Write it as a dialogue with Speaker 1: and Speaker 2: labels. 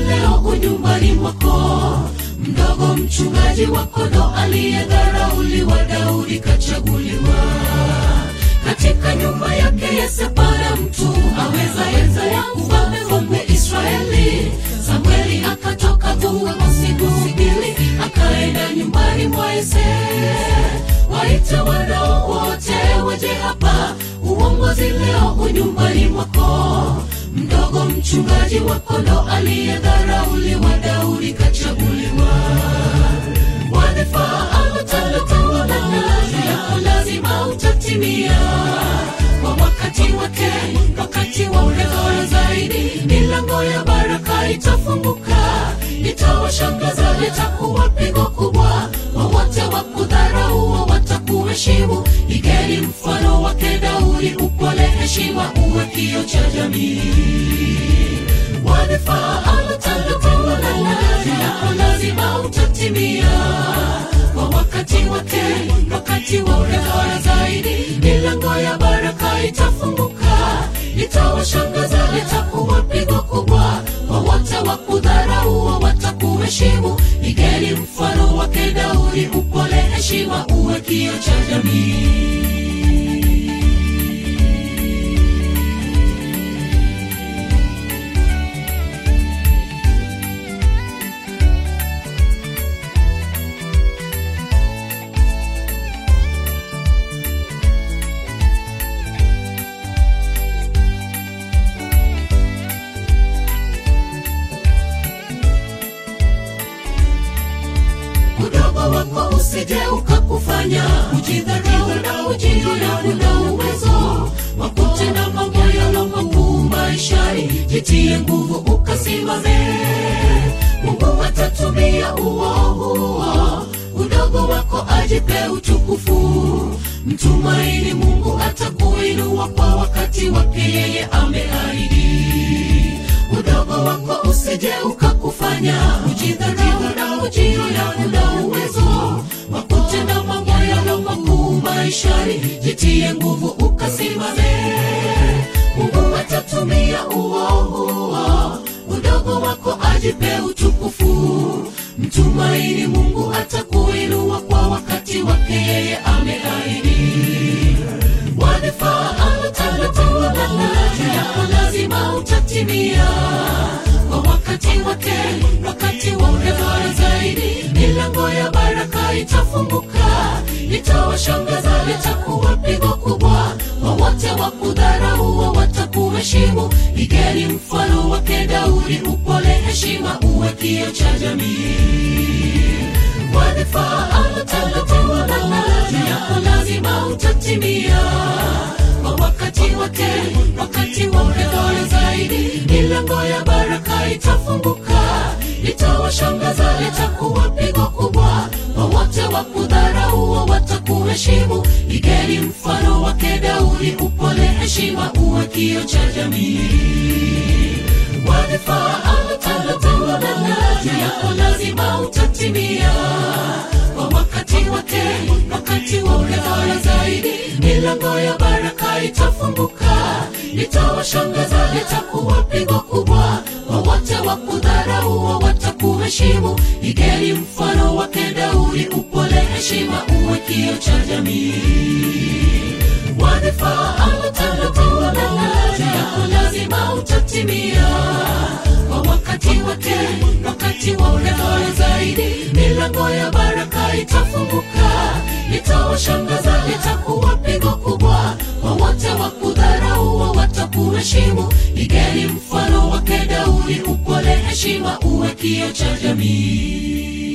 Speaker 1: leo unyumbani mwako mdogo mchungaji wa kondo aliyedharauliwa daudi kachaguliwa katika nyumba yake yesepana mtu aweza enza ya ufalme wake israeli samueli akatoka kuwa usigusibili akaenda nyumbani mwa ese waite wanao wote waje hapa uongozi leo unyumbani mwako mdogo mchungaji wa kondo aliyedharauliwa daudi kachaguliwa wadhifa ametangatangalana yako lazima utatimia kwa wakati wake wakati wa bora zaidi milango ya baraka itafunguka itawashangaza litakuwa pigo kubwa wowote wa kudharau watakuheshimu igeni mfano wake daudi upole heshima uwe kio cha jamii wadhifa ametangatangalana yako lazima utatimia kwa wakati wake wakati wa bora zaidi milango ya baraka itafunguka itawashangaza litakuwa pigo kubwa wowote wa kudharau watakuheshimu igeni mfano wake daudi upole heshima uwe kio cha jamii udogo wako usije ukakufanya ujidharau na ujione una uwezo wa kutenda mambo yalo makuu maishani jitie nguvu ukasimame mungu atatumia uo huo udogo wako ajipe utukufu mtumaini mungu atakuinua kwa wakati wake yeye ameahidi udogo wako usije ukakufanya ujidharau na ujione una uwezo wa kutenda mambo yalo makuu maishani jitie nguvu ukasimame mungu atatumia uo huo udogo wako ajipe utukufu mtumaini mungu atakuinua kwa wakati wake yeye ameahidi wadhifa ametangatangalana yako lazima utatimia kwa wakati wake wakati wa bora zaidi milango ya baraka itafunguka itawashangaza litakuwa pigo kubwa wowote wa kudharau watakuheshimu igeni mfano wake daudi upole heshima uwe kio cha jamii wadhifa ametangatangalana yako lazima utatimia kwa wakati wake wakati wa bora zaidi milango ya baraka itafunguka itawashangaza litakuwa pigo kubwa wowote wa kudharau watakuheshimu igeni mfano wake daudi upole heshima uwe kio cha jamii wadhifa ametangatangalana yako lazima utatimia kwa wakati wake wakati wa bora zaidi milango ya baraka itafunguka itawashangaza litakuwa pigo kubwa wowote wa kudharau watakuheshimu igeni mfano wake daudi upole heshima uwe kio cha jamii wadhifa ametangatangalana yako lazima utatimia kwa wakati wake wakati wa bora zaidi milango ya baraka itafunguka itawashangaza litakuwa pigo kubwa wowote wa kudharau watakuheshimu igeni mfano wake daudi upole heshima uwe kio cha jamii